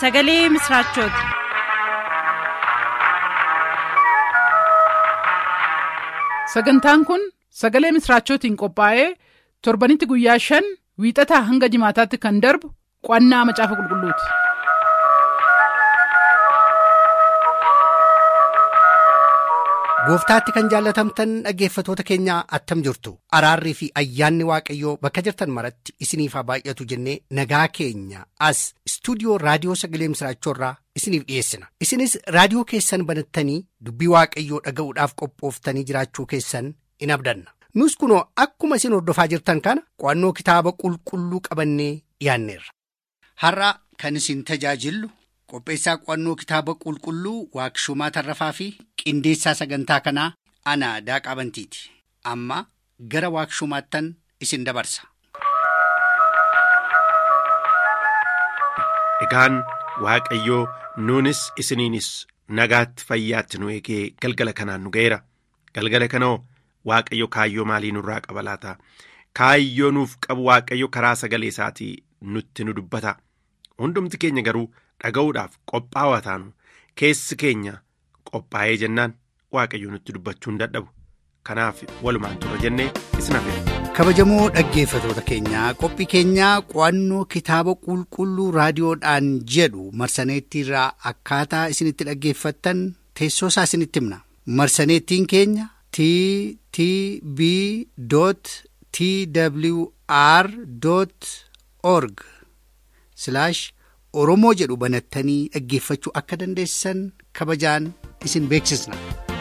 sagalee misiraachooti. sagantaan kun sagalee misiraachootiin qophaa'ee torbanitti guyyaa shan wiixataa hanga jimaataatti kan darbu qo'annaa macaafa qulqulluuti. gooftaatti kan jaallatamtan dhaggeeffatoota keenyaa attam jirtu araarrii fi ayyaanni waaqayyoo bakka jirtan maratti isiniif haa baay'atu jennee nagaa keenya as istuudiyoo raadiyoo sagalee misiraachoorraa isiniif dhiyeessina isinis raadiyoo keessan banattanii dubbii waaqayyoo dhaga'uudhaaf qophooftanii jiraachuu keessan in abdanna nus kunoo akkuma isin hordofaa jirtan kana qo'annoo kitaaba qulqulluu qabannee dhiyaanneerra. har'a kan isin tajaajillu qopheessaa qo'annoo kitaaba qulqulluu waaqshumaa tarrafaa fi qindeessaa sagantaa kanaa ana daaqaa bantiiti amma gara waaqshumaattan isin dabarsa. Egaan Waaqayyoo nuunis isiniinis nagaatti fayyaatti nu eegee galgala kanaan nu ga'eera. Galgala kanoo Waaqayyo kaayyoo maalii nurraa qaba laata? Kaayyoo nuuf qabu Waaqayyo karaa sagalee isaatii nutti nu dubbata. Hundumti keenya garuu dhaga'uudhaaf qophaa'aa taanu keessi keenya qophaa'ee jennaan Waaqayyo nutti dubbachuu hin dadhabu. Kanaaf walumaan turra jennee isin hafeera. kabajamoo dhaggeeffatoota keenyaa qophii keenyaa qo'annoo kitaaba qulqulluu raadiyoodhaan jedhu marsaneettiirraa akkaataa isinitti dhaggeeffattan teessoo isaa isinitti himna marsaneettiin keenya t t b t w r org oromoo jedhu banattanii dhaggeeffachuu akka dandeessan kabajaan isin beeksisna.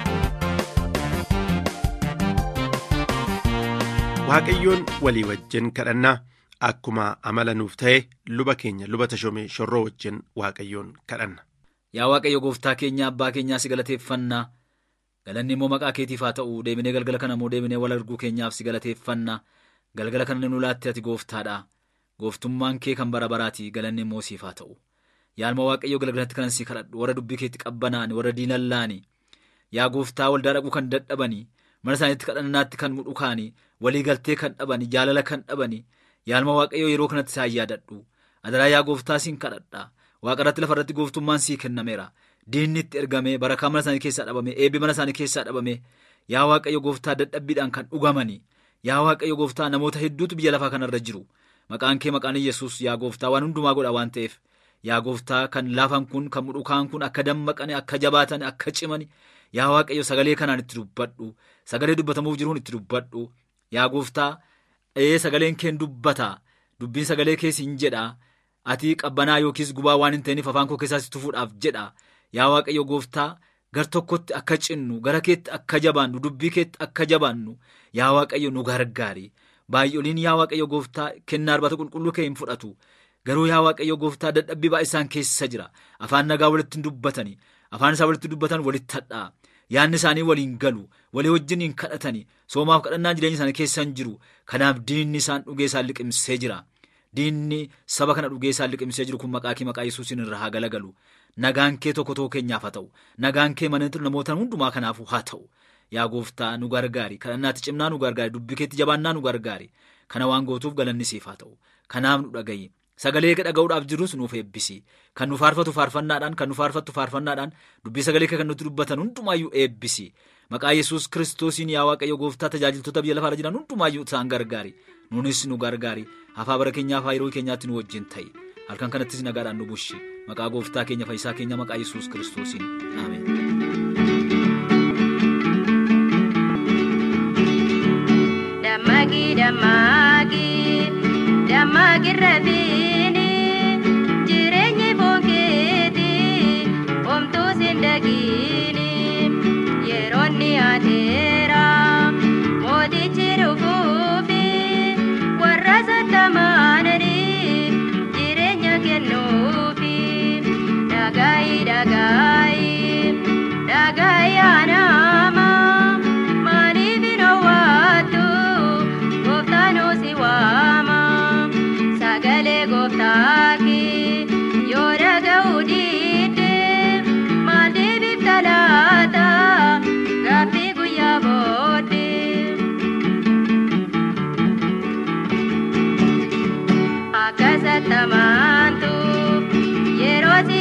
Waaqayyoon walii wajjin kadhannaa akkuma amala nuuf ta'e luba keenya luba tashomee shorroo wajjin Waaqayyoon kadhanna. Yaa Waaqayyo gooftaa keenya abbaa keenyaa si galateeffannaa galanni immoo maqaa keetiif haa ta'u deebinee galgala kana immoo deebinee wal arguu keenyaaf si galateeffannaa galgala kana nu laatte ati gooftaadha gooftummaan kee kan bara baraati galanni immoo siif haa ta'u yaalma Waaqayyo galgalatti kanan si kadhadhu warra dubbii keetti qabbanaani warra diinallaani yaa gooftaa waldaa dhaquu kan dadhabanii mana isaaniitti kadhannaatti kan mudhukaani walii galtee kan dhabani jaalala kan dhabani yaalma waaqayyoo yeroo kanatti isaan yaadadhu adaraa yaa gooftaa siin kadhadha waaqa irratti lafa irratti gooftummaan sii kennameera diinni itti ergamee barakaa mana isaanii keessaa dhabame eebbi mana isaanii keessaa dhabame yaa waaqayyo gooftaa dadhabbiidhaan kan dhugamani yaa waaqayyo gooftaa namoota hedduutu biyya lafaa kanarra jiru maqaan kee maqaan yesus yaa gooftaa waan hundumaa godha waan ta'eef yaa gooftaa kan laafan kun kan mudhukaan kun akka dammaqane akka jabaatan akka cimani yaa waaqayyo sagalee kanaan itti dubbadhu sagalee dubbatamuuf jiruun itti dubbadhu yaa gooftaa ee sagaleen keen dubbata dubbiin sagalee keessiin jedha ati qabbanaa yookiis gubaa waan hin ta'iniif afaan koo keessaatti tufuudhaaf jedha yaa waaqayyo gooftaa gar tokkotti akka cinnu gara keetti akka jabaannu dubbii keetti akka jabaannu yaa waaqayyo nu gargaari baay'oliin yaa waaqayyo gooftaa kennaa arbata qulqulluu kee hin fudhatu garuu yaa waaqayyo gooftaa dadhabbii baay'isaan keessa jira afaan nagaa walitti hin dubbatani afaan isaa walitti dubbatan walitti hadhaa yaanni isaanii waliin galu walii wajjin hin kadhatani soomaaf kadhannaan jireenya isaanii keessa hin jiru kanaaf diinni isaan dhugee isaan liqimsee jira diinni saba kana dhugee isaan liqimsee jiru kun maqaa kee maqaa yesuusin irra haa galagalu nagaan kee tokko tokko keenyaaf haa ta'u nagaan kee mana namoota hundumaa kanaafuu haa ta'u yaa gooftaa nu gargaari kadhannaatti cimnaa nu gargaari dubbii keetti jabaannaa nu gargaari kana waan gootuuf galanni siif haa ta'u kanaaf nu dhagayi sagalee dhaga'uudhaaf jirus nuuf eebbisi kan nu faarfatu faarfannaadhaan kan nu faarfattu faarfannaadhaan dubbii sagalee kee kan nutti dubbatan hundumaayyuu eebbisi maqaa yesus kiristoosiin yaa waaqayyo gooftaa tajaajiltoota biyya lafaarra jiran hundumaayyuu isaan gargaari nunis nu gargaari hafaa bara keenyaaf yeroo keenyaatti nu wajjin ta'i halkan kanattis nagaadhaan nu bushi maqaa gooftaa keenya fayyisaa keenya maqaa yesus kiristoosiin ameen. Dammaqii dammaqii dammaqii rafiini jireenyi boonkeeti homtuu siin dhagiini yeroonni adeera mootichi dhufuufi warra sattamaananii jireenya kennuufi dhagaayi dhagaayi dhagaayi anaama maaliif hin owwaattu gooftaan si waama sagalee gooftaaki yoo dhaga'u diidde maal deebifta laata gaaffii guyyaa booddee. Akka sattamaantu yeroo si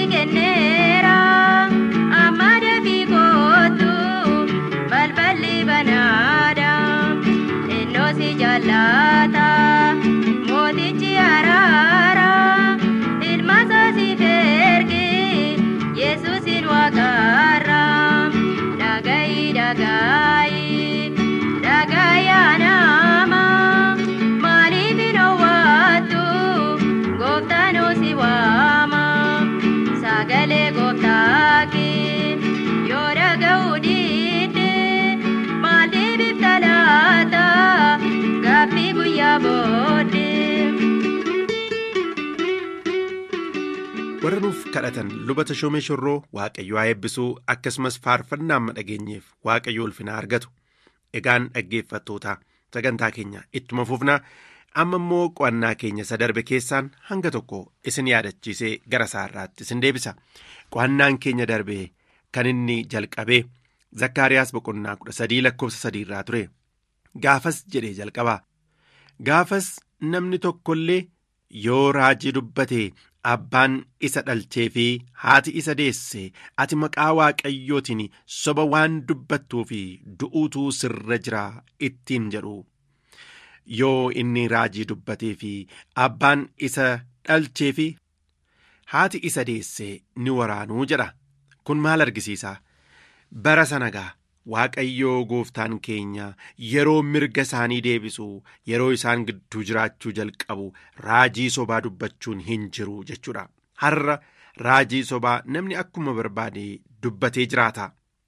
kadhatan luba tashoomee shorroo waaqayyo haa eebbisuu akkasumas faarfannaa amma dhageenyeef waaqayyo ulfinaa argatu egaan dhaggeeffattoota sagantaa keenya ittuma fufnaa amma immoo qo'annaa keenya isa darbe keessaan hanga tokko isin yaadachiisee gara isaarraatti isin deebisa qo'annaan keenya darbe kan inni jalqabee zakkaariyaas boqonnaa kudha sadii lakkoofsa sadii irraa ture gaafas jedhee jalqabaa gaafas namni tokkollee yoo raajii dubbate abbaan isa dhalchee fi haati isa deesse ati maqaa waaqayyootiin soba waan dubbattuu fi du'uutu sirra jira ittiin jedhu yoo inni raajii dubbatee fi abbaan isa dhalchee fi haati isa deesse ni waraanuu jedha kun maal argisiisa bara sanagaa waaqayyoo gooftaan keenya yeroo mirga isaanii deebisu yeroo isaan gidduu jiraachuu jalqabu raajii sobaa dubbachuun hin jiru jechuudha har'a raajii sobaa namni akkuma barbaade dubbatee jiraata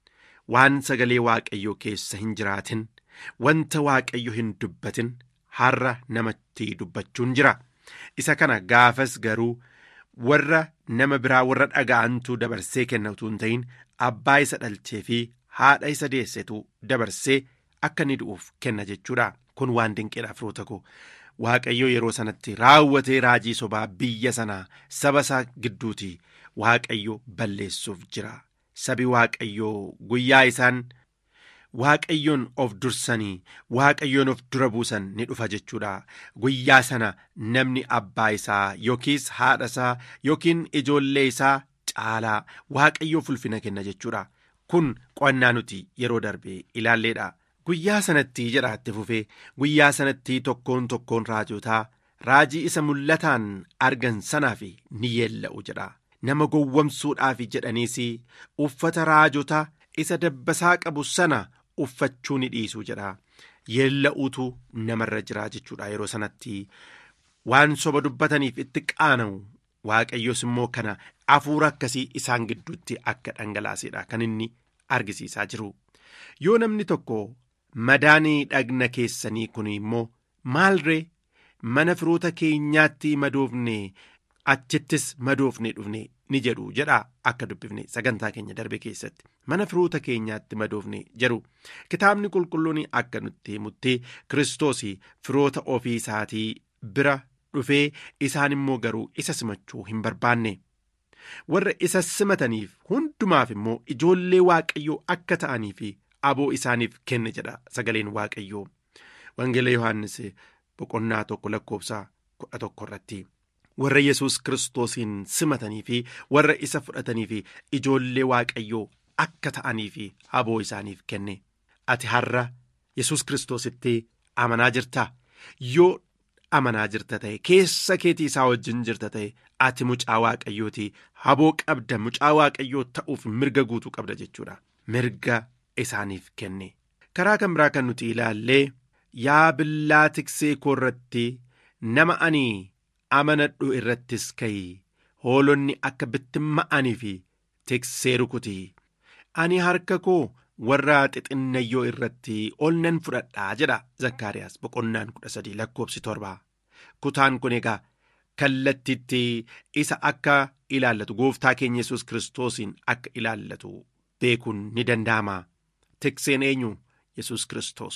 waan sagalee waaqayyoo keessa hin jiraatin wanta waaqayyo hin dubbatin har'a namatti dubbachuun jira isa kana gaafas garuu warra nama biraa warra dhaga'antu dabarsee kenna utuu hin ta'in abbaa isa dhalchee fi haadha isa deessetu dabarsee akka inni du'uuf kenna jechuudha kun waan dinqeedha firoota koo waaqayyo yeroo sanatti raawwatee raajii sobaa biyya sanaa saba isaa gidduuti waaqayyo balleessuuf jira sabi waaqayyoo guyyaa isaan waaqayyoon of dursanii waaqayyoon of dura buusan ni dhufa jechuudha guyyaa sana namni abbaa isaa yookiis haadha isaa yookiin ijoollee isaa caalaa waaqayyoof ulfina kenna jechuudha. kun qo'annaa nuti yeroo darbe ilaalleedha guyyaa sanatti jedha itti fufee guyyaa sanatti tokkoon tokkoon raajotaa raajii isa mul'ataan argan sanaaf ni yeella'u jedha nama gowwamsuudhaaf jedhaniis uffata raajotaa isa dabbasaa qabu sana uffachuu ni dhiisu jedha yeella'uutu namarra jira jechuudha yeroo sanatti waan soba dubbataniif itti qaana'u waaqayyos immoo kana hafuura akkasii isaan gidduutti akka dhangalaasedha kan inni argisiisaa jiru yoo namni tokko madaanii dhagna keessanii kun immoo maalree mana firoota keenyaatti madoofne achittis madoofne dhufne ni jedhu jedha akka dubbifne sagantaa keenya darbe keessatti mana firoota keenyaatti madoofne jedhu kitaabni qulqulluun akka nutti himutti kiristoos firoota ofii isaatii bira dhufee isaan immoo garuu isa simachuu hin barbaanne. warra isa simataniif hundumaaf immoo ijoollee waaqayyoo akka ta'anii fi aboo isaaniif kenne jedha sagaleen waaqayyoo wangeela yohaannis boqonnaa tokko lakkoofsa kudha tokko irratti warra yesus kiristoosiin simatanii fi warra isa fudhatanii fi ijoollee waaqayyoo akka ta'anii fi aboo isaaniif kenne ati har'a yesus kiristoositti amanaa jirta yoo amanaa jirta ta'e keessa keetii isaa wajjin jirta ta'e ati mucaa waaqayyooti aboo qabda mucaa waaqayyoo ta'uuf mirga guutuu qabda jechuudha mirga isaaniif kenne karaa kan biraa kan nuti ilaallee yaa billaa tiksee koo irratti nama ani amanadhu irrattis ka'i hoolonni akka bittimma'anii fi tiksee rukuti ani harka koo warra xixinnayyoo irratti ol nan fudhadhaa jedha zakkaariyaas boqonnaan kudha sadii lakkoofsi torba kutaan kun egaa kallattiitti isa akka ilaallatu gooftaa keenya yesus kiristoosiin akka ilaallatu beekuun ni danda'ama tikseen eenyu yesus kiristoos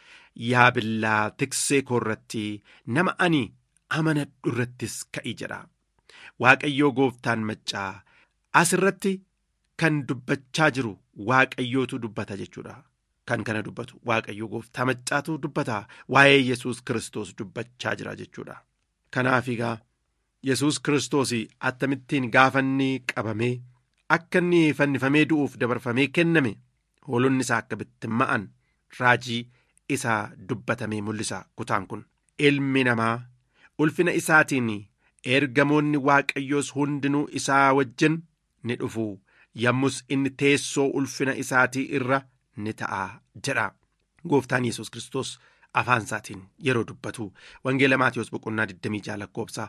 yaa billaa tiksee koo irratti nama ani amanadhu irrattis ka'i jedha waaqayyoo gooftaan maccaa asirratti kan dubbachaa jiru waaqayyootu dubbata jechuudha kan kana dubbatu waaqayyoo gooftaa maccaatu dubbata waa'ee yesus kiristoos dubbachaa jira jechuudha kanaaf egaa yesus kiristoos attamittiin gaafanni qabamee akka inni fannifamee du'uuf dabarfamee kenname hoolonni isaa akka bittimma'an raajii isaa dubbatamee mul'isa kutaan kun ilmi namaa ulfina isaatiin ergamoonni waaqayyoos hundinuu isaa wajjin ni dhufu yommus inni teessoo ulfina isaatii irra ni ta'a jedha gooftaan yesus kiristoos afaan isaatiin yeroo dubbatu wangeela maatiyoos boqonnaa 26 lakkoofsa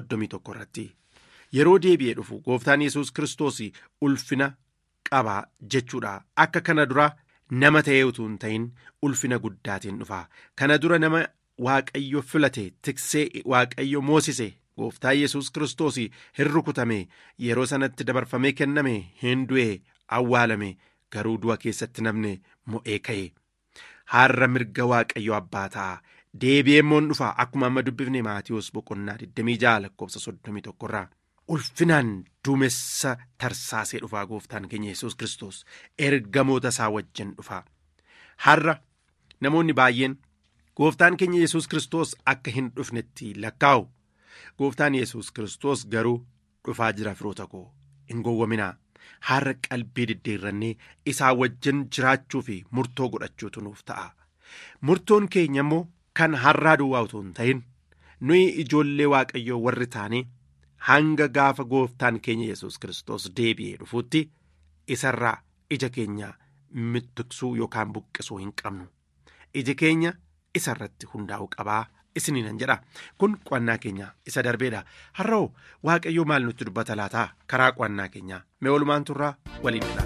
31 irratti yeroo deebi'ee dhufu gooftaan yesus kiristoos ulfina qaba jechuudha akka kana dura nama ta'ee utuu hin ta'in ulfina guddaatiin dhufa kana dura nama waaqayyo filate tiksee waaqayyo moosise gooftaa yesus kiristoos hin rukutame yeroo sanatti dabarfamee kenname hin du'e awwaalame garuu du'a keessatti namne mo'ee ka'e har'a mirga waaqayyo abbaa ta'a deebi'ee immoo dhufa akkuma amma dubbifne maatiyoos boqonnaa 26 lakkoofsa 31 irraa ulfinaan duumessa tarsaasee dhufaa gooftaan keenya yesus kiristoos ergamoota isaa wajjin dhufa har'a namoonni baay'een gooftaan keenya yesus kiristoos akka hin dhufnetti lakkaa'u gooftaan yesus kiristoos garuu dhufaa jira firoota koo hin gowwaminaa har'a qalbii diddeerrannee isaa wajjin jiraachuu fi murtoo godhachuutu nuuf ta'a murtoon keenya immoo kan har'aa duwwaa utuu hin ta'in nuyi ijoollee waaqayyoo warri taanee hanga gaafa gooftaan keenya yesus kiristoos deebi'ee dhufuutti isarraa ija keenya mittiksuu yookaan buqqisuu hin qabnu iji keenya isarratti hundaa'u qabaa isiniinan jedha kun qo'annaa keenya isa darbeedha har'oo waaqayyoo maal nutti dubbata laataa karaa qo'annaa keenyaa mee oolmaan turraa waliin jedha.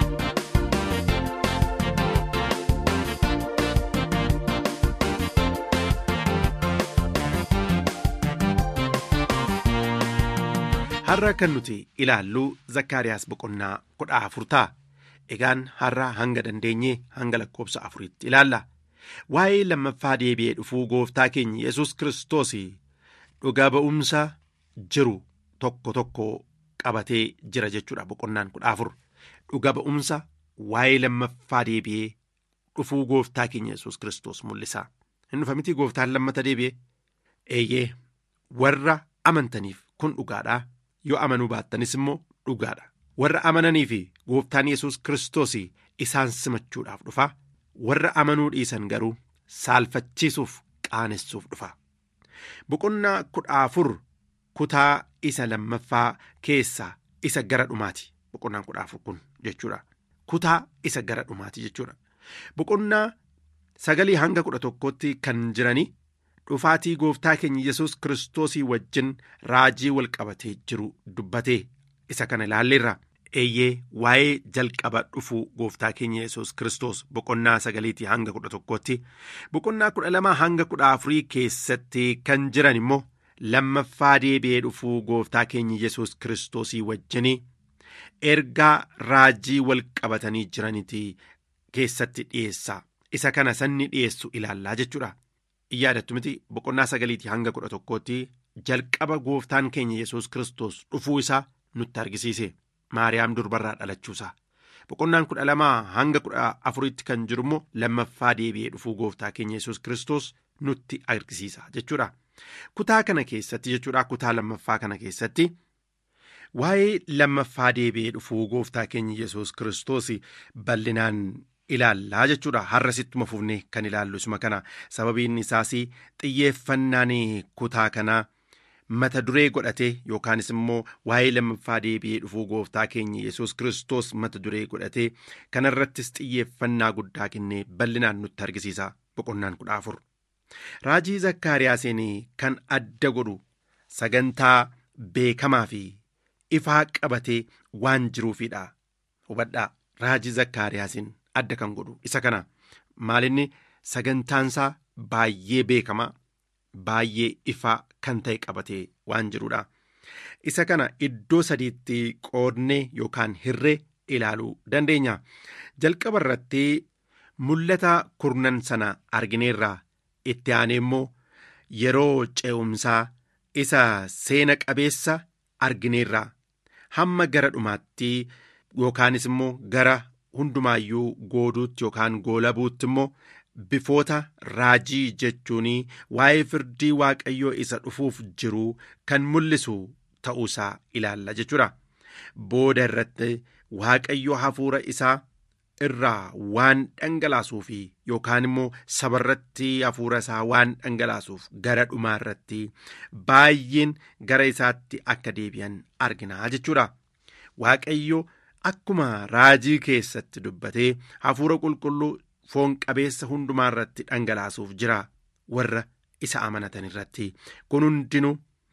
har'a kan nuti ilaallu zakkaariyaas boqonnaa kudha afur ta'a egaan har'a hanga dandeenyee hanga lakkoobsa afuriitti ilaalla waa'ee lammaffaa deebi'ee dhufuu gooftaa keenya yesus kiristoos dhugaa ba'umsa jiru tokko tokko qabatee jira jechuudha boqonnaan kudha afur dhugaa ba'umsa waa'ee lammaffaa deebi'ee dhufuu gooftaa keenya yesus kiristoos mul'isa hin dhufa miti gooftaan lammata deebi'ee eeyyee warra amantaniif kun dhugaadhaa yoo amanuu baattanis immoo dhugaadha warra amananii fi gooftaan yesus kiristoos isaan simachuudhaaf dhufa warra amanuu dhiisan garuu saalfachiisuuf qaanessuuf dhufa boqonnaa kudha afur kutaa isa lammaffaa keessaa isa gara dhumaati boqonnaan kudha afur kun jechuudha kutaa isa gara dhumaati jechuudha boqonnaa sagalii hanga kudha tokkotti kan jiranii dhufaatii gooftaa keenya yesus kiristoosii wajjin raajii wal qabatee jiru dubbatee isa kana ilaalleerra eeyyee waa'ee jalqaba dhufuu gooftaa keenya yesus kiristoos boqonnaa sagaliitii hanga kudha tokkotti boqonnaa kudha lamaa hanga kudha afurii keessatti kan jiran immoo lammaffaa deebi'ee dhufuu gooftaa keenya yesus kiristoosii wajjin ergaa raajii wal qabatanii jiranitii keessatti dhiyeessa isa kana sanni dhiyeessu ilaallaa jechuudha. yaadattu miti boqonnaa sagaliitii hanga kudha tokkootti jalqaba gooftaan keenya yesus kiristoos dhufuu isaa nutti argisiise maariyaam durbarraa dhalachuusaa boqonnaan kudha lamaa hanga kudha afuritti kan jiru immoo lammaffaa deebi'ee dhufuu gooftaa keenya yesus kiristoos nutti argisiisa jechuudha kutaa kana keessatti jechuudha kutaa lammaffaa kana keessatti waa'ee lammaffaa deebi'ee dhufuu gooftaa keenya yesus kiristoos bal'inaan ilaallaa jechuudha har'a sittuma fufnee kan ilaallu isuma kana sababiin isaas xiyyeeffannaan kutaa kanaa mata duree godhatee yookaanis immoo waa'ee lammaffaa deebi'ee dhufuu gooftaa keenya yesus kiristoos mata duree godhatee kanarrattis xiyyeeffannaa guddaa kennee bal'inaan nutti argisiisa boqonnaan kudha afur raajii zakkaariyaasiin kan adda godhu sagantaa beekamaa fi ifaa qabatee waan jiruufidha hubadhaa raajii zakkaariyaasiin adda kan godhu isa kana maalinni sagantaansaa baay'ee beekamaa baay'ee ifaa kan ta'e qabatee waan jirudha isa kana iddoo sadiitti qoodnee yookaan hirree ilaaluu dandeenya jalqaba irratti mul'ata kurnan sana argineerraa itti aanee immoo yeroo ce'umsaa isa seena qabeessa argineerraa hamma gara dhumaatti yookaanis immoo gara hundumaayyuu gooduutti yookaan goolabuutti immoo bifoota raajii jechuun waa'ee firdii waaqayyoo isa dhufuuf jiru kan mul'isu ta'uusaa ilaalla jechuudha booda irratti waaqayyo hafuura isaa irraa waan dhangalaasuuf yookaan immoo sabarratti hafuura isaa waan dhangalaasuuf gara dhumaa irratti baay'een gara isaatti akka deebi'an argina jechuudha waaqayyo akkuma raajii keessatti dubbatee hafuura qulqulluu foon qabeessa hundumaa irratti dhangalaasuuf jira warra isa amanatan irratti kun hundinuu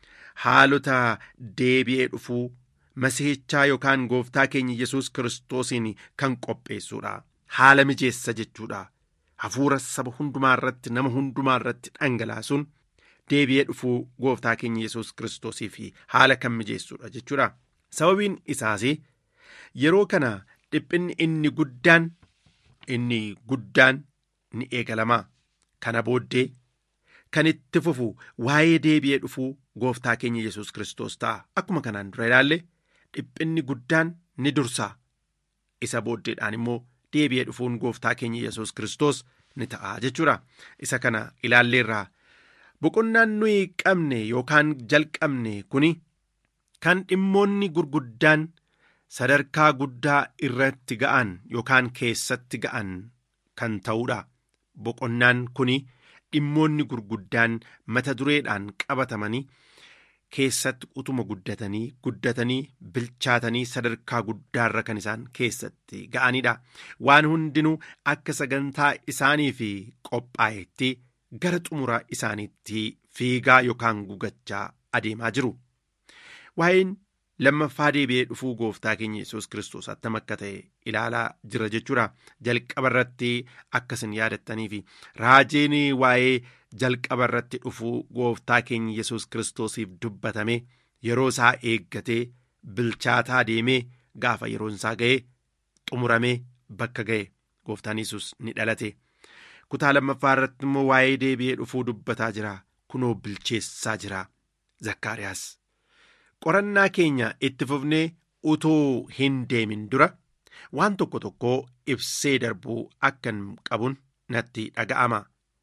haalota deebi'ee dhufuu masiihichaa yookaan gooftaa keenya yesus kiristoosiin kan qopheessuudha haala mijeessa jechuudha hafuura saba hundumaa irratti nama hundumaa irratti dhangalaasuun deebi'ee dhufuu gooftaa keenya yesus kiristoosii fi haala kan mijeessudha jechuudha. Sababiin isaas yeroo kana dhiphinni inni guddaan inni guddaan ni eegalamaa kana booddee kan itti fufu waa'ee deebi'ee dhufuu gooftaa keenya yesus kiristoos ta'a akkuma kanaan dura ilaalle dhiphinni guddaan ni dursa isa booddeedhaan immoo deebi'ee dhufuun gooftaa keenya yesus kiristoos ni ta'a jechuudha isa kana ilaalleerraa boqonnaan nuyi qabne yookaan jalqabne kuni kan dhimmoonni gurguddaan sadarkaa guddaa irratti ga'an yookaan keessatti ga'an kan ta'udha boqonnaan kuni dhimmoonni gurguddaan mata dureedhaan qabatamanii keessatti utuma guddatanii guddatanii bilchaatanii sadarkaa guddaarra kan isaan keessatti ga'anidha waan hundinuu akka sagantaa isaanii fi qophaa'etti gara xumura isaaniitti fiigaa yookaan gugachaa adeemaa jiru waa'een lammaffaa deebi'ee dhufuu gooftaa keenya yesus kiristoos attam akka ta'e ilaalaa jira jechuudha jalqaba irratti akkasin yaadattanii fi raajiin waa'ee jalqaba irratti dhufuu gooftaa keenya yesus kiristoosiif dubbatame yeroo isaa eeggatee bilchaataa deemee gaafa yeroon isaa ga'e xumuramee bakka ga'e gooftaan yesus ni dhalate kutaa lammaffaa irratti immoo waa'ee deebi'ee dhufuu dubbataa jira kunoo bilcheessaa jira zakkaariyaas. qorannaa keenya itti fufnee utuu hin deemin dura waan tokko tokko ibsee darbuu akkan qabun natti dhaga'ama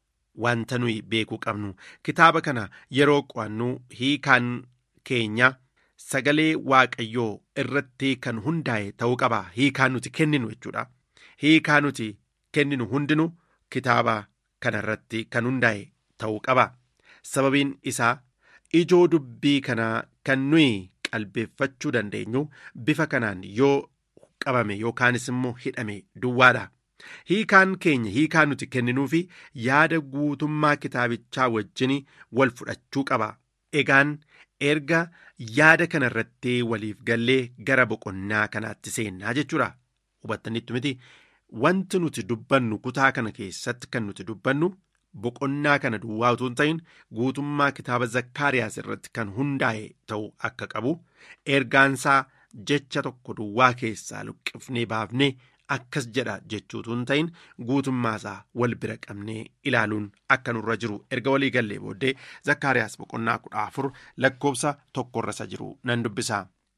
wanta nuyi beekuu qabnu kitaaba kana yeroo qo'annu hiikaan keenya sagalee waaqayyoo irratti kan hundaa'e ta'uu qaba hiikaan nuti kenninu jechuudha hiikaa nuti kenninu hundinuu kitaaba kana irratti kan hundaa'e ta'uu qaba sababiin isaa ijoo dubbii kanaa kan nuyi qalbeeffachuu dandeenyu bifa kanaan yoo qabame yookaanis immoo hidhame duwwaadha. Hiikaan keenya hiikaan nuti kenninuu fi yaada guutummaa kitaabichaa wajjin wal fudhachuu qaba. Egaan erga yaada kana irratti waliif gallee gara boqonnaa kanaatti seennaa jechuudha. Hubattanitti miti wanti nuti dubbannu kutaa kana keessatti kan nuti dubbannu boqonnaa kana duwwaa utuu hin ta'in guutummaa kitaaba zakkaariyaas irratti kan hundaa'e ta'uu akka qabu ergaansaa jecha tokko duwwaa keessaa luqqifnee baafnee akkas jedha jechuutu hin ta'in guutummaasaa wal bira qabnee ilaaluun akka nurra jiru erga walii gallee booddee zakkaariyaas boqonnaa kudha afur lakkoobsa tokkorra isa jiru nan dubbisa.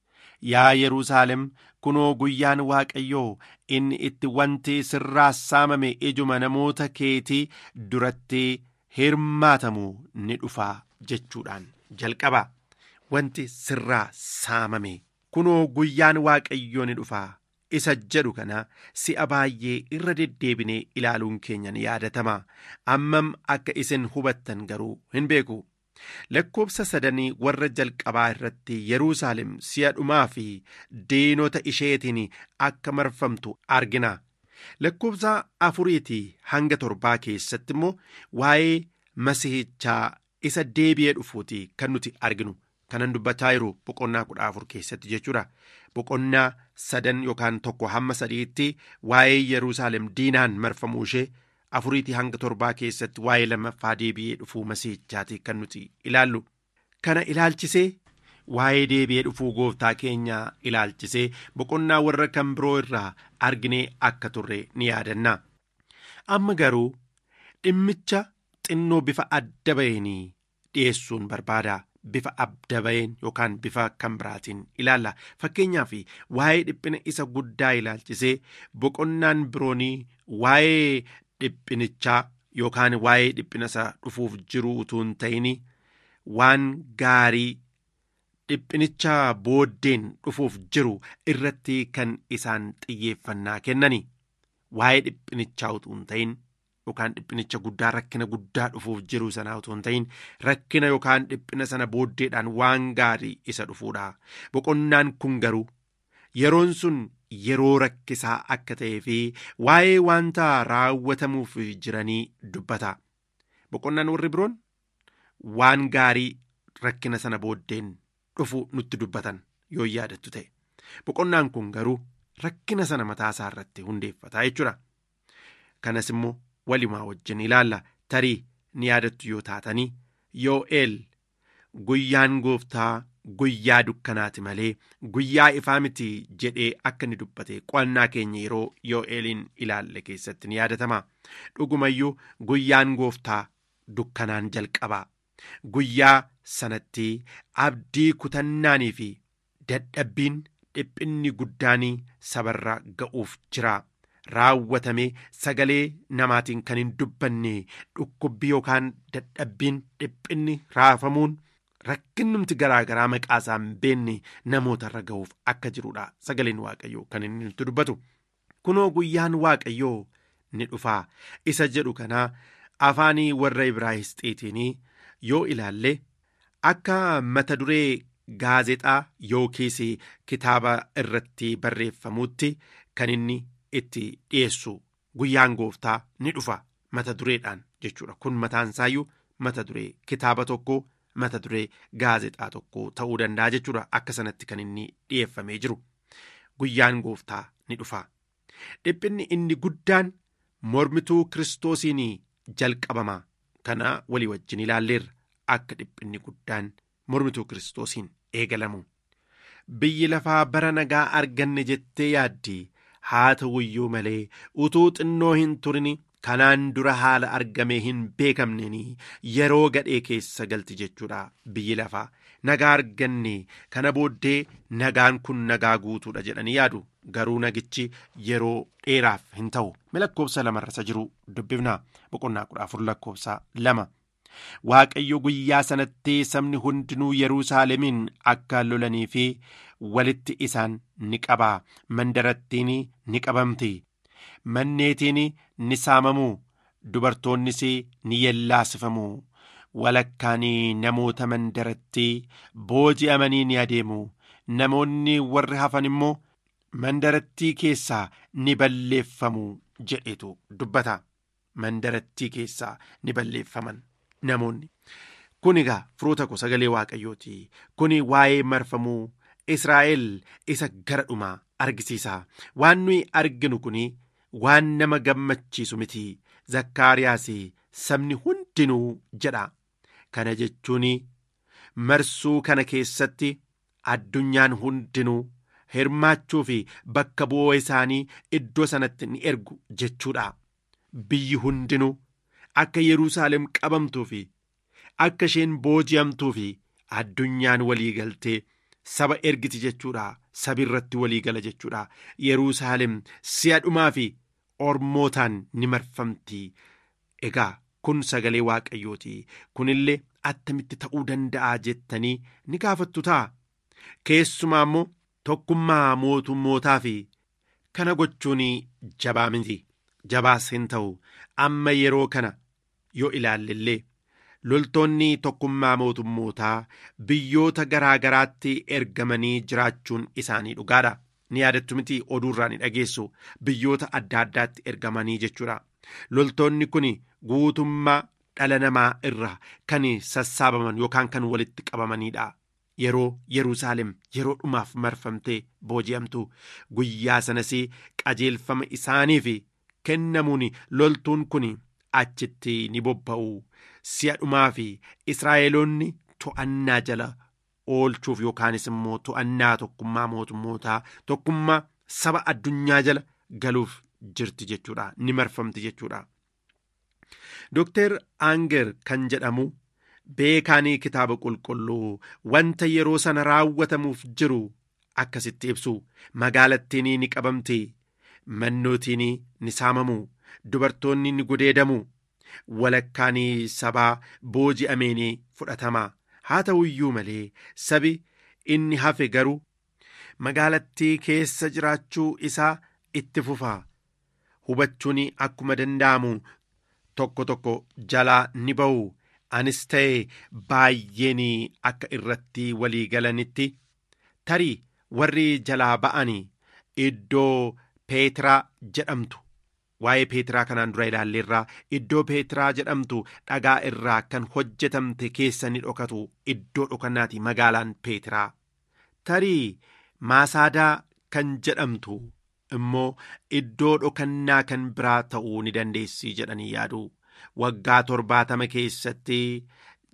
Yaa Yerusaalem kunoo guyyaan Waaqayyoo inni itti wanti sirraa saamame ijuma namoota keetii duratti hirmaatamu ni dhufaa jechuudhaan jalqaba. Wanti sirraa saamame kunoo guyyaan Waaqayyoo ni dhufaa isa jedhu kana si'a baay'ee irra deddeebinee ilaaluun keenya ni yaadatama. Ammam akka isin hubattan garuu hin beeku. lakkoobsa sadanii warra jalqabaa irratti Yerusaalem si'a dhumaa fi diinota isheetiin akka marfamtu argina. Lakkoobsa afuriitii hanga torbaa keessatti immoo waa'ee masihichaa isa deebi'ee dhufuuti kan nuti arginu. Kanan dubbachaa jiru boqonnaa kudha afur keessatti jechuudha. Boqonnaa sadan yookaan tokko hamma sadiitti waa'ee Yerusaalem diinaan marfamuu ishee afuriitii hanga torbaa keessatti waa'ee lammaffaa deebi'ee dhufuu masiihichaati kan nuti ilaallu. Kana ilaalchisee waa'ee deebi'ee dhufuu gooftaa keenya ilaalchisee boqonnaa warra kan biroo irraa arginee akka turre ni yaadanna. Amma garuu dhimmicha xinnoo bifa adda baheen dhiyeessuun barbaada. Bifa adda baheen yookaan bifa kan biraatiin ilaalla. Fakkeenyaaf waa'ee dhiphina isa guddaa ilaalchisee boqonnaan biroonii waa'ee dhiphinichaa yookaan waa'ee dhiphina isa dhufuuf jiru utuu hin ta'in waan gaarii dhiphinicha booddeen dhufuuf jiru irratti kan isaan xiyyeeffannaa kennani. Waa'ee dhiphinichaa utuu hin ta'in yookaan dhiphinicha guddaa rakkina guddaa dhufuuf jiru sanaa utuu hin ta'in rakkina yookaan dhiphina sana booddeedhaan waan gaarii isa dhufuudha. Boqonnaan kun garuu yeroon sun yeroo rakkisaa akka ta'ee fi waa'ee wanta raawwatamuuf jiranii dubbata. Boqonnaan warri biroon waan gaarii rakkina sana booddeen dhufu nutti dubbatan yoo yaadattu ta'e. Boqonnaan kun garuu rakkina sana mataasaa irratti hundeeffata jechuudha. Kanas immoo walumaa wajjin ilaalla tarii ni yaadattu yoo taatanii yoo'eel guyyaan gooftaa guyyaa dukkanaati malee guyyaa ifaa miti jedhee akka inni dubbate qo'annaa keenya yeroo yoo'eeliin ilaalle keessatti ni yaadatama dhugumayyuu guyyaan gooftaa dukkanaan jalqabaa guyyaa sanatti abdii kutannaanii fi dadhabbiin dhiphinni guddaanii sabarra ga'uuf jira raawwatamee sagalee namaatiin kan hin dubbanne dhukkubbii yookaan dadhabbiin dhiphinni raafamuun rakkinnumti garaagaraa maqaa isaa hin beenne namoota irra ga'uuf akka jirudha sagaleen waaqayyoo kan inni nutti dubbatu kunoo guyyaan waaqayyoo ni dhufaa isa jedhu kanaa afaanii warra ibraayisxiitiin yoo ilaalle akka mata duree gaazexaa yookiis kitaaba irratti barreeffamutti kan inni itti dhiyeessu guyyaan gooftaa ni dhufa mata dureedhaan jechuudha kun mataan isaayyuu mata duree kitaaba tokko mata duree gaazexaa tokko ta'uu danda'a jechuudha akka sanatti kan inni dhiyeeffamee jiru guyyaan gooftaa ni dhufa dhiphinni inni guddaan mormituu kiristoosiin jalqabama kana walii wajjin ilaalleerra akka dhiphinni guddaan mormituu kiristoosiin eegalamu biyyi lafaa bara nagaa arganne jettee yaaddi haa ta'uyyuu malee utuu xinnoo hin turin kanaan dura haala argamee hin beekamneen yeroo gadhee keessa galti jechuudha biyyi lafaa nagaa arganne kana booddee nagaan kun nagaa guutuudha jedhanii yaadu garuu nagichi yeroo dheeraaf hin ta'u lakkoofsa lamarra jiru dubbifna boqonnaa kudha afur lakkoofsa lama. waaqayyo guyyaa sanatti sabni hundinuu yerusaalemiin akka lolanii fi walitti isaan ni qabaa mandarattiin ni qabamti manneetiin ni saamamu dubartoonnis ni yellaasifamu walakkaan namoota mandaratti booji'amanii ni adeemu namoonni warri hafan immoo mandarattii keessaa ni balleeffamu jedhetu dubbata mandarattii keessaa ni balleeffaman. namoonni kun egaa firoota koo sagalee waaqayyooti kun waa'ee marfamuu israa'el isa gara dhumaa argisiisa waan nuyi arginu kun waan nama gammachiisu miti zakkaariyaas sabni hundinuu jedha kana jechuun marsuu kana keessatti addunyaan hundinuu hirmaachuu fi bakka bu'oo isaanii iddoo sanatti ni ergu jechuudha biyyi hundinuu. akka Yerusaalem qabamtuu fi akka isheen booji'amtuu fi addunyaan walii galtee saba ergiti jechuudha sabi irratti walii gala jechuudha Yerusaalem si'a dhumaa fi ormootaan ni marfamti egaa kun sagalee waaqayyooti kunillee attamitti ta'uu danda'a jettanii ni gaafattu ta'a keessumaa immoo tokkummaa mootummootaa fi kana gochuun jabaa miti jabaas hin ta'u amma yeroo kana. yoo ilaallellee loltoonni tokkummaa mootummootaa biyyoota garaa garaatti ergamanii jiraachuun isaanii dhugaadha ni yaadattu miti oduurraa ni dhageessu biyyoota adda addaatti ergamanii jechuudha loltoonni kun guutummaa dhala namaa irra kan sassaabaman yookaan kan walitti qabamanidha yeroo yerusaalem yeroo dhumaaf marfamtee booji'amtu guyyaa sanas qajeelfama isaaniif kennamuun loltuun kun. achitti ni bobba'u si'a dhumaa fi israa'eloonni to'annaa jala oolchuuf yookaanis immoo to'annaa tokkummaa mootummootaa tokkummaa saba addunyaa jala galuuf jirti jechuudha ni marfamti jechuudha. Dooktar Aanger kan jedhamu beekaanii kitaaba qulqulluu wanta yeroo sana raawwatamuuf jiru akkasitti ibsu magaalattiin ni qabamti mannootiin ni saamamu. dubartoonni ni gudeedamu walakkaan sabaa booji'ameen fudhatama haa ta'u iyyuu malee sabi inni hafe garuu magaalattii keessa jiraachuu isaa itti fufa hubachuun akkuma danda'amu tokko tokko jalaa ni ba'u anis ta'e baay'een akka irratti walii galanitti tarii warri jalaa ba'an iddoo peetiraa jedhamtu. waa'ee peetiraa kanaan dura ilaalleerraa iddoo peetiraa jedhamtu dhagaa irraa kan hojjetamte keessa ni dhokatu iddoo dhokannaati magaalaan peetiraa tarii maasaadaa kan jedhamtu immoo iddoo dhokannaa kan biraa ta'uu ni dandeessi jedhanii yaadu waggaa torbaatama keessatti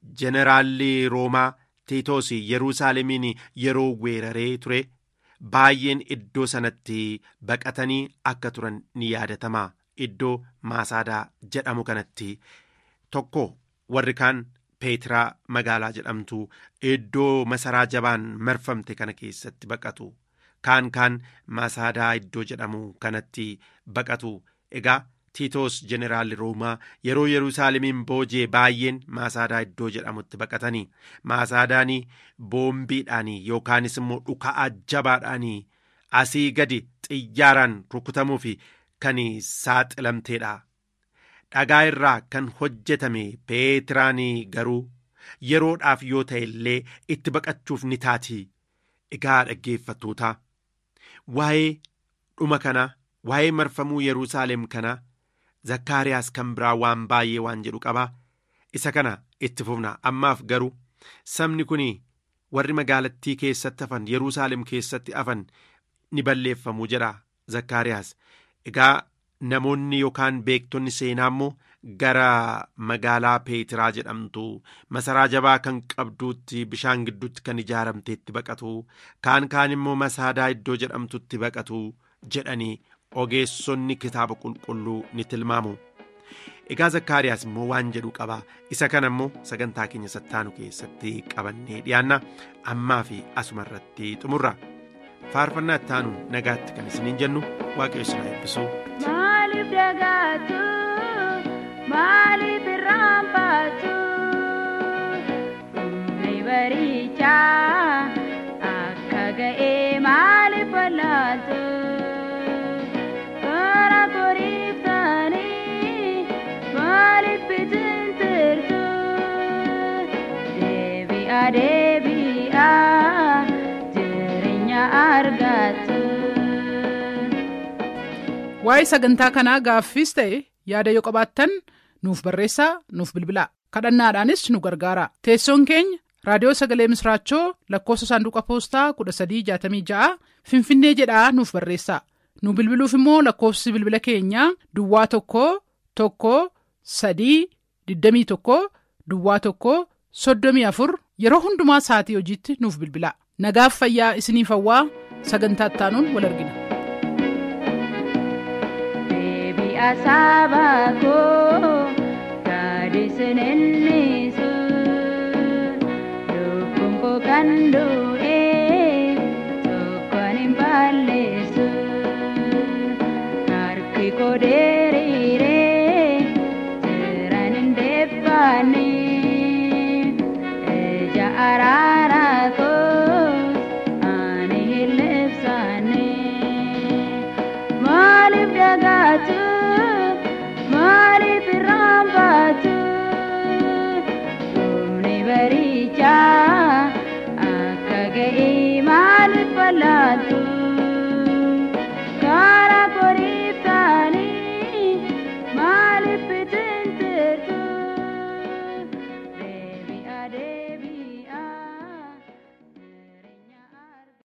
jeneraalli roomaa tiitoos yerusaalemiin yeroo weeraree ture baay'een iddoo sanatti baqatanii akka turan ni yaadatama iddoo maasaadaa jedhamu kanatti tokko warri kaan peetiraa magaalaa jedhamtu iddoo masaraa jabaan marfamte kana keessatti baqatu kaan kaan maasaadaa iddoo jedhamu kanatti baqatu egaa tiitoos jeneraalli roomaa yeroo yerusaalemiin boojee baay'een maasaadaa iddoo jedhamutti baqatanii maasaadaanii boombiidhaanii yookaanis immoo dhuka'aa jabaadhaanii asii gadi xiyyaaraan rukutamuuf kan saaxilamteedha dhagaa irraa kan hojjetame peetiraanii garuu yeroodhaaf yoo ta'e illee itti baqachuuf ni taati egaa dhaggeeffattoota waa'ee dhuma kana waa'ee marfamuu yerusaalem kana zakkaariyaas kan biraa waan baay'ee waan jedhu qaba isa kana itti fufna ammaaf garuu sabni kun warri magaalattii keessatti hafan yerusaalem keessatti hafan ni balleeffamuu jedha zakkaariyaas egaa namoonni yookaan beektonni seenaa immoo gara magaalaa peetiraa jedhamtu masaraa jabaa kan qabduutti bishaan gidduutti kan ijaaramteetti baqatu kaan kaan immoo masaadaa iddoo jedhamtutti baqatu jedhanii ogeessonni kitaaba qulqulluu ni tilmaamu egaa zakkaariyaas immoo waan jedhu qaba isa kana immoo sagantaa keenya sattaanu keessatti qabannee dhiyaanna ammaa fi asuma irratti xumurra faarfannaa ittaanu nagaatti kan isiniin jennu waaqayyo isin eebbisu. Maaliif dagaatu maaliif irraanfaatu humni barichaa akka ga'ee maaliif wallaaltu karaa koriiftanii maaliif bitintirtu deebi'a deebi'a jireenya argattu. waa'ee sagantaa kanaa gaaffiis ta'e yaada yoo qabaattan nuuf barreessaa nuuf bilbilaa kadhannaadhaanis nu gargaara teessoon keenya raadiyoo sagalee misraachoo lakkoofsa saanduqa poostaa 1366 finfinnee jedhaa nuuf barreessaa nu bilbiluuf immoo lakkoofsi bilbila keenyaa duwwaa tokko tokko sadii 21 duwwaa tokko 34 yeroo hundumaa sa'atii hojiitti nuuf bilbilaa nagaaf fayyaa isiniif hawwaa sagantaa ittaanuun wal argina. asabako gadisenen nisu lukumko kando